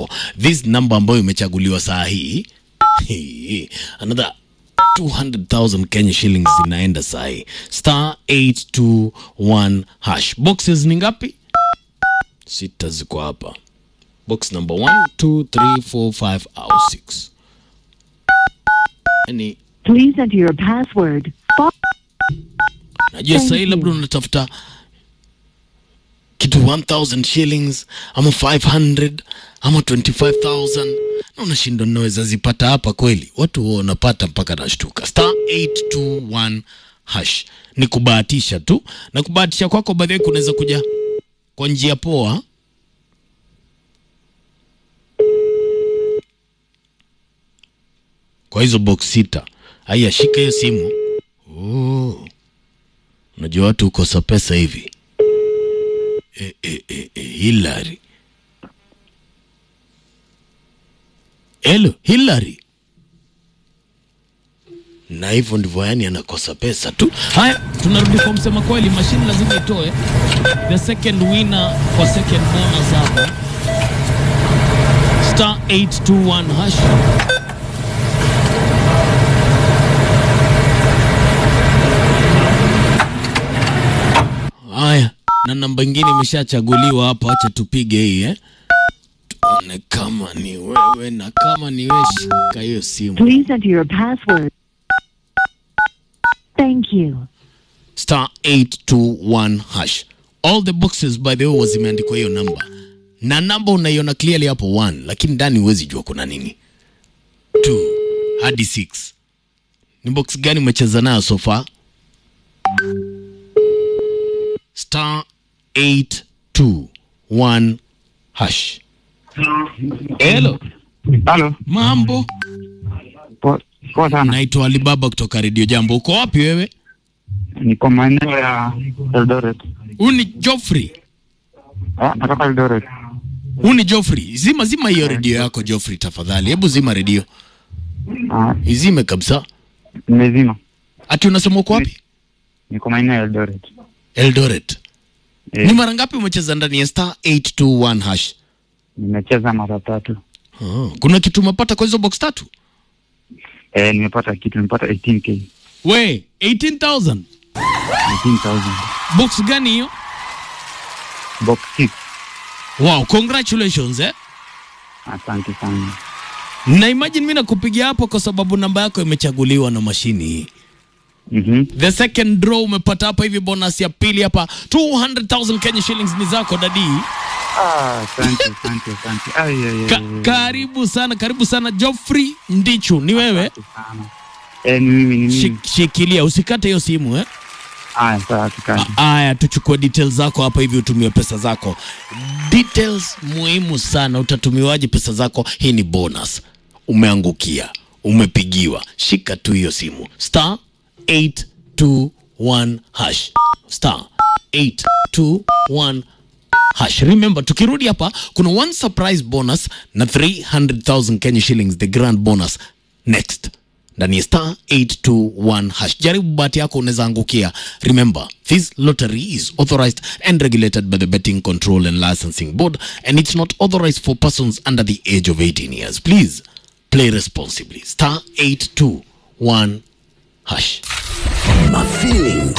zako. This number ambayo imechaguliwa saa hii hii, another 200,000 Kenya shillings zinaenda saa hii. Star 821 hash. Boxes ni ngapi? Sita ziko hapa. Box number 1, 2, 3, 4, 5 au 6. Yani Please enter your password. Fo- najua Thank sahii you. labda unatafuta kitu 1000 shillings ama 500 ama 25000 na unashindwa naweza zipata hapa kweli watu huwa wanapata mpaka nashtuka star 821 hash ni kubahatisha tu na kubahatisha kwako baadhi kunaweza kuja kwa njia poa kwa hizo box sita haya shika hiyo simu oh. Unajua watu hukosa pesa hivi. E, e, e, e, Hillary. Hello, Hillary. Na hivyo ndivyo yani anakosa pesa tu. Haya, tunarudi kwa msema kweli, mashine lazima itoe the second winner kwa second bonus hapa. Star 821 hash. Haya, na namba ingine imeshachaguliwa hapa, acha tupige hii eh. Tuone kama ni wewe, na kama ni wewe, shika hiyo simu Please enter your password. Thank you. star 821 hash. All the boxes by the way was zimeandikwa hiyo namba, na namba unaiona clearly hapo 1, lakini ndani huwezi jua kuna nini. 2 hadi 6. Ni box gani umecheza nayo so far? star 821 hash. Hello, Halo, mambo? poa poa sana. Naitwa Alibaba kutoka Radio Jambo. Uko wapi wewe? Niko maeneo ya Eldoret. Huu ni Joffrey. Ah, natoka Eldoret. Huu ni Joffrey. Zima zima hiyo redio yako Joffrey tafadhali. Hebu zima redio. Ah, Izime kabisa. nimezima. Ati unasema uko wapi? Niko maeneo ya Eldoret. Eldoret. Eh, Ni mara ngapi umecheza ndani ya star 821 hash? nimecheza mara tatu. Oh, kuna kitu umepata kwa hizo box tatu? Eh, nimepata kitu, nimepata 18k. We, 18,000. 18,000. Box gani hiyo? Box 6. Wow, congratulations eh. Asante sana. Na imagine mimi nakupigia hapo kwa sababu namba yako imechaguliwa na mashini hii. Mhm. The second draw umepata hapa hivi bonus ya pili hapa 200,000 Kenya shillings ni zako dadi. Ah, asante, asante, asante. Ai ai ai. Ka ai. karibu sana, karibu sana Geoffrey Ndichu, ni wewe? Asante sana. Eh, ni mimi, ni mimi. Shik, shikilia usikate hiyo simu eh. Ah, sawa, tukani. Aya, tuchukue details zako hapa hivi utumie pesa zako. Details muhimu sana, utatumiwaje pesa zako? Hii ni bonus. Umeangukia, umepigiwa, shika tu hiyo simu star 821 hash star 821 hash. Remember, tukirudi hapa kuna one surprise bonus na 300,000 Kenya shillings, the grand bonus next ndani ya star 821 hash. Jaribu bahati yako, unaweza angukia. Remember, this lottery is authorized and regulated by the Betting Control and Licensing Board and it's not authorized for persons under the age of 18 years. Please play responsibly. Star 821 hash. My feeling